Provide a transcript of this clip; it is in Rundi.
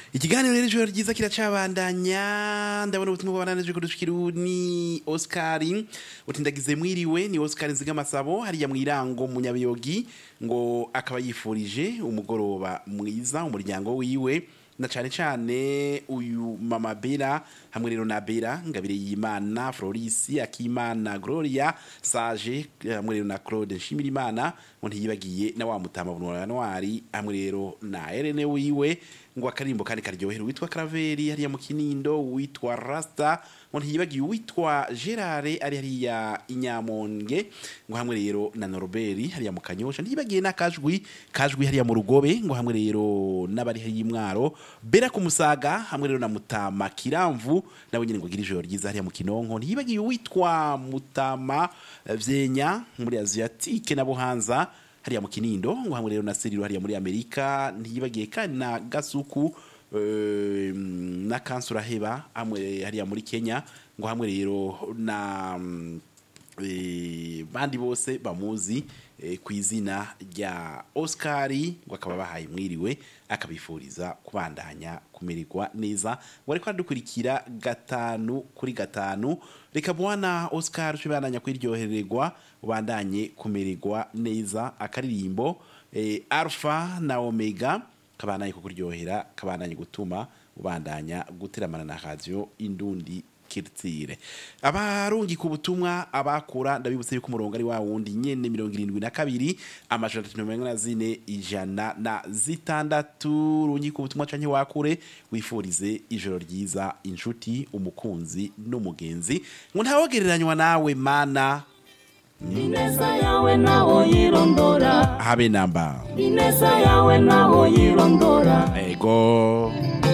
ikiganiro rero ijoro ryiza kiracabandanya ndabona ubutumwa bwabananije kudushikira ni Oscar uti ndagize mwiriwe ni Oscar Nzigamasabo hariya mwirango munyabiyogi ngo akaba yifurije umugoroba mwiza umuryango wiwe na cane cane uyu mama Bera hamwe rero na Bera ngabire y'Imana Florisi Akimana Gloria Sage hamwe rero na Claude Nshimirimana ngo ntiyibagiye na wa mutama bunwa Ntwari hamwe rero na Irene wiwe ngo akarimbo kandi karyohera witwa Kraveri hariya mu Kinindo witwa Rasta ngo ntiyibagiye witwa Gerard ari hariya Inyamonge ngo hamwe rero na Norbert hariya mu Kanyosha ntiyibagiye na Kajwi Kajwi hariya mu Rugobe ngo hamwe rero n'abari hariya imwaro Bera ku Musaga hamwe rero na Mutama Kiramvu nawe nyine ngo gira ijoro ryiza hariya mu Kinonko ntiyibagiye witwa Mutama eh, Vyenya muri Asiatique na Buhanza hariya mu Kinindo ngo hamwe rero na Seriro hariya muri Amerika ntiyibagiye kandi na Gasuku eh, na Kansura Heba hamwe hariya muri Kenya ngo hamwe rero na mm, eh, bandi bose bamuzi eh, ku izina rya Oscari ngo akaba bahaye mwiriwe akabifuriza kubandanya kumererwa neza ngo ariko adukurikira gatanu kuri gatanu reka bwana Oscar tubandanya kwiryohererwa ubandanye kumererwa neza akaririmbo eh, Alpha na Omega kabandanye kukuryohera kabandanye gutuma ubandanya guteramana na radio indundi kirtire abarungi ku butumwa abakura ndabibutse yuko umurongo ari wa wundi nyene mirongo irindwi na kabiri amajana atatu na mirongo ine na zine ijana na zitandatu rungi ku butumwa canke wakure wifurize ijoro ryiza inshuti umukunzi n'umugenzi ngo ntawogereranywa nawe mana ineza yawe nawo yirondora habe namba ineza yawe nawo yirondora ego